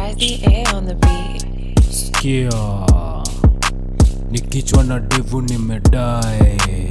Jazzy A on the beat. Sikia, ni kichwa na devu nimedai.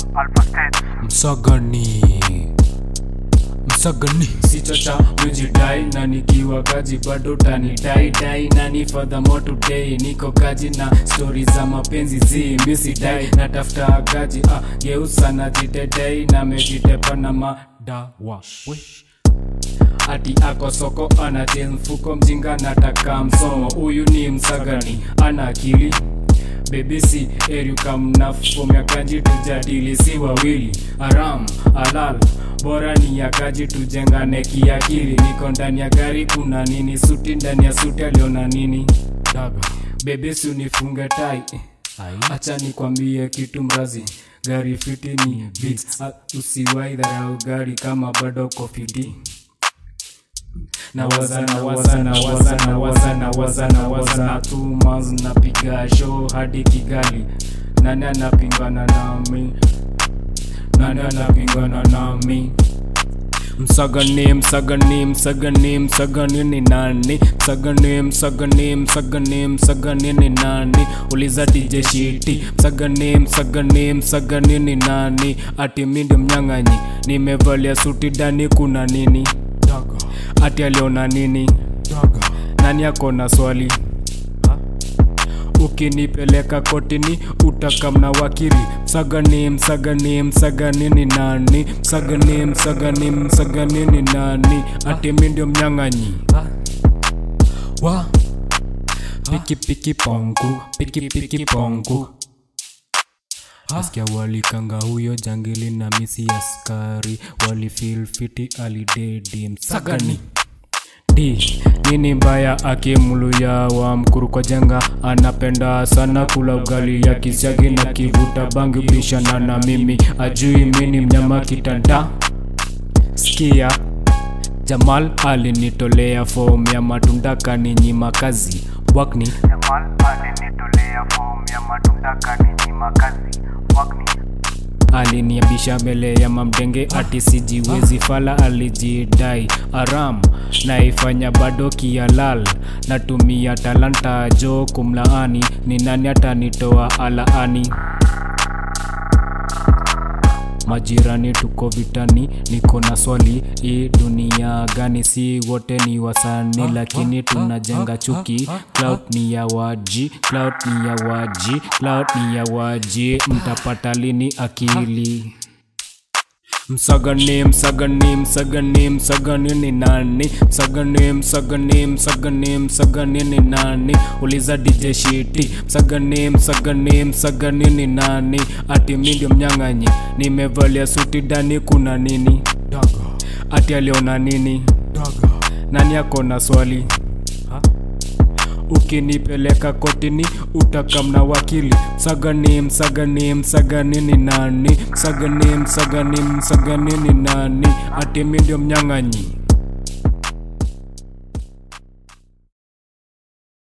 Msagani, msagani sichocha mejidai na nikiwa kaji bado tanidai dai nani furthermore today niko kaji na stori za mapenzi zi misidai natafuta kaji ah, geusa na jidedei na mejitepa na madawa we ati ako soko anatil mfuko mjinga nataka msomo huyu ni msagani ana akili bebisi eriukamnafomya kaji tujadili si wawili aram alal bora ni ya kaji tujengane kiakili niko ndani ya gari kuna nini suti ndani ya suti aliona nini daga bebisi unifunge tai acha nikwambie kitu mrazi gari fiti ni beats. Ah, usiwai dharau gari kama bado kofiti nawaza nawaza nawaza nawaza nawaza nawaza na two months napiga show hadi kigali nani anapingana nami nani anapingana nami msagani msagani msagani msagani ni nani msagani msagani msagani msagani ni nani uliza dj shiti msagani msagani msagani ni nani ati mi ndio mnyang'anyi nimevalia suti ndani kuna nini ati aliona nini nani akona swali ukinipeleka kotini utakamna wakili msagani msagani msagani ni nani msagani msagani msagani ni nani ati mi ndio mnyang'anyi wa piki piki pongu piki piki pongu Nasikia walikanga huyo jangili na misi askari walifil fiti alidedi msagani d nini mbaya akimluya wa mkuru kwa jenga anapenda sana kula ugali ya kisiagi na kivuta bangi bishana na mimi ajui mini mnyama kitanda skia jamal alinitolea fomu ya matunda kaninyima kazi wakni Jamal alinitolea fomu ya matunda kaninyima kazi wakni aliniabisha mbele ya mamdenge ati sijiwezi fala alijidai aram naifanya bado kialal natumia talanta jo kumlaani ni nani atanitoa alaani majirani tuko vitani niko na swali hii dunia gani si wote ni wasani lakini tunajenga chuki cloud ni ya waji cloud ni ya waji cloud ni ya waji mtapata lini akili msagani msagani msagani msagani ni nani msagani msagani msagani msagani ni nani uliza dj shiti msagani msagani msagani ni nani ati mi ndio mnyang'anyi nimevalia suti ndani kuna nini ati aliona nini nani akona swali ukinipeleka kotini utakamna wakili msagani msagani msagani ni nani msagani msagani msagani ni nani ati mi ndio mnyang'anyi